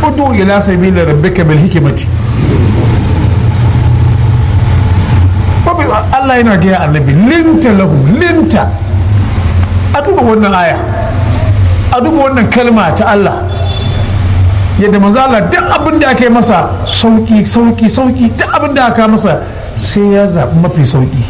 udu ila sabili rabbika bil hikmati Allah yana gaya annabi linta lahu linta a duba wannan aya a duba wannan kalma ta Allah yadda manzala duk abin da aka yi masa sauki sauki sauki duk abin da aka masa sai ya zaɓi mafi sauki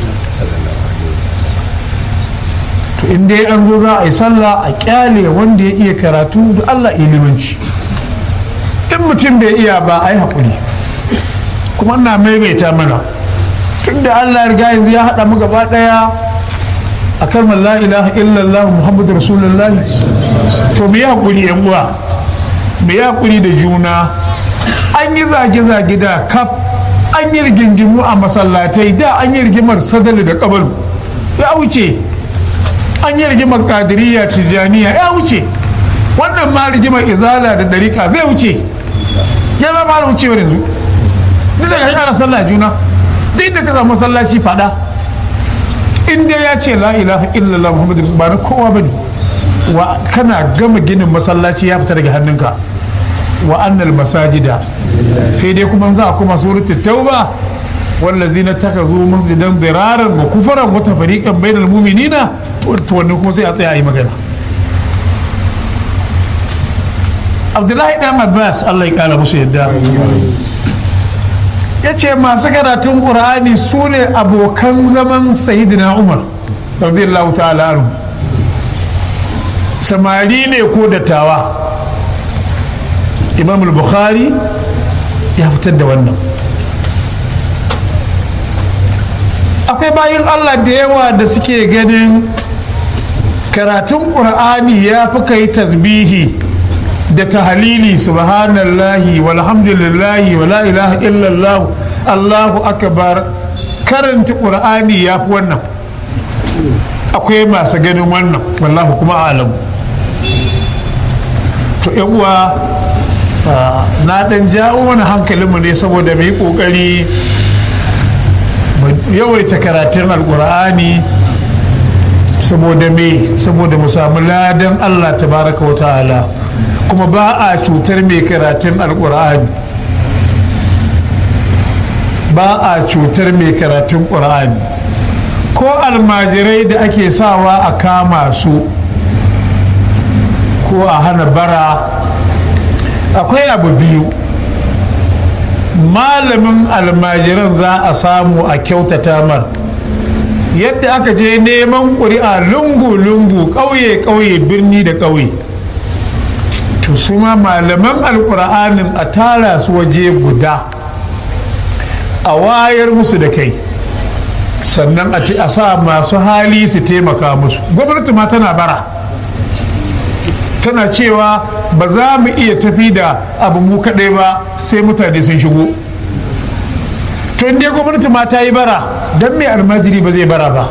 to in dai an zo za a yi sallah a kyale wanda ya iya karatu da Allah ilimanci in mutum bai iya ba a yi haƙuri kuma ina maimaita mana tun da Allah riga yanzu ya haɗa mu gaba ɗaya a kalmar la ilaha illallah muhammadu rasulullahi to mu yi haƙuri yan uwa mu yi haƙuri da juna an yi zage-zage da kaf an yi rigingimu a masallatai da an yi rigimar sadali da kabalu ya wuce an yi rigimar kadiriya tijaniya ya wuce wannan ma rigimar izala da ɗarika zai wuce ya ma ma wucewar yanzu duk da ya ƙara sallah juna duk da ka samu masallaci fada in dai ya ce la ilaha illallah muhammadu ba na kowa ba ne wa kana gama ginin masallaci ya fita daga hannunka wa annal masajida sai dai kuma za a kuma suratul tauba wallazina takazu masjidan diraran wa kufaran wa tafariqan bainal mu'minina to wannan kuma sai a tsaya a yi magana Abdullahi dan Abbas Allah ya kara musu yadda ya ce masu karatun ƙur'ani su ne abokan zaman sayidina umar radiyallahu ta'ala anhu samari ne ko dattawa imam bukhari ya fitar da wannan akwai bayan allah da yawa da suke ganin karatun ƙur'ani ya fi kai tasbihi da tahalili subhanallahi walhamdulillahi wala ilaha illallah allahu akbar karanta ƙur'ani ya fi wannan akwai masu ganin wannan wallahu kuma alamu to uwa na dan jawo wani hankalinmu ne saboda mu yi ƙoƙari yawaita karatun alƙur'ani saboda me saboda mu samu ladan allah tabaraka wa ta'ala kuma ba a cutar mai karatun alkur'ani ba a cutar mai karatun ƙur'ani ko almajirai da ake sawa a kama su ko a hana bara akwai abu biyu malamin almajiran za a samu a kyautata mar yadda aka je neman ƙuri'a lungu-lungu ƙauye-ƙauye birni da ƙauye to su ma malaman alkur'anin a tara su waje guda a wayar musu da kai sannan a sa masu hali su taimaka musu gwamnati ma tana bara tana cewa ba za mu iya tafi da abu mu kaɗai ba sai mutane sun shigo to inda gwamnati ma ta yi bara don mai almajiri ba zai bara ba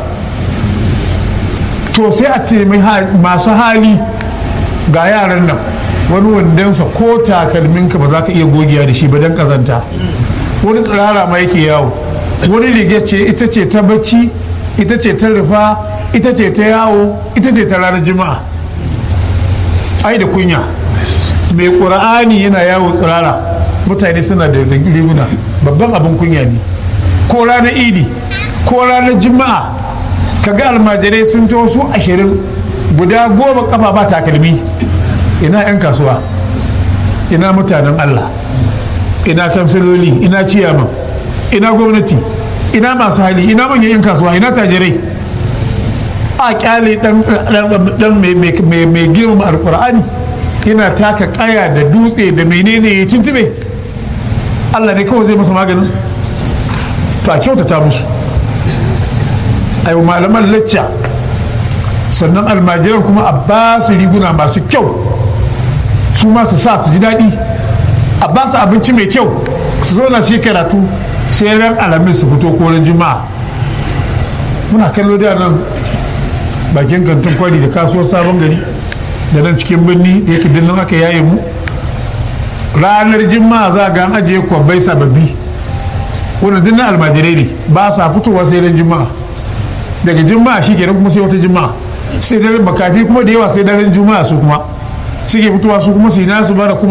to sai a taimaki masu hali ga yaran nan wani wandonsa ko takalminka ba za ka iya gogiya da shi ba don kazanta wani tsirara ma yake yawo wani riga ce ita ce ta bacci ita ce ta rufa ita ce ta yawo ita ce ta ranar jima'a ai da kunya mai ƙura'ani yana yawo tsirara mutane suna da riguna babban abin kunya ne ko ranar idi ko ranar jima'a kaga almajirai sun taho su ashirin guda goma kafa ba takalmi ina 'yan kasuwa ina mutanen allah ina kansiloli ina ciyaman ina gwamnati ina masu hali ina manyan 'yan kasuwa ina tajirai a kyale dan mai girma alkur'ani yana taka kaya da dutse da menene ya tuntube allah ne kawai zai masa maganin to a kyautata musu a yi malaman lacca sannan almajiran kuma a ba su riguna masu kyau su ma su sa su ji daɗi a ba su abinci mai kyau su zo na shi karatu sai ran alamin su fito ko ran juma'a muna kallo da nan bakin kantin kwari da kasuwar sabon gari da nan cikin birni da yake dinnan aka yaye mu ranar juma'a za ga an ajiye kwabbai sababbi wannan dinnan almajirai ne ba sa fitowa sai ran juma'a daga juma'a shi kenan kuma sai wata juma'a sai daren makafi kuma da yawa sai daren juma'a su kuma suke fitowa su kuma su yi nasu bara kuma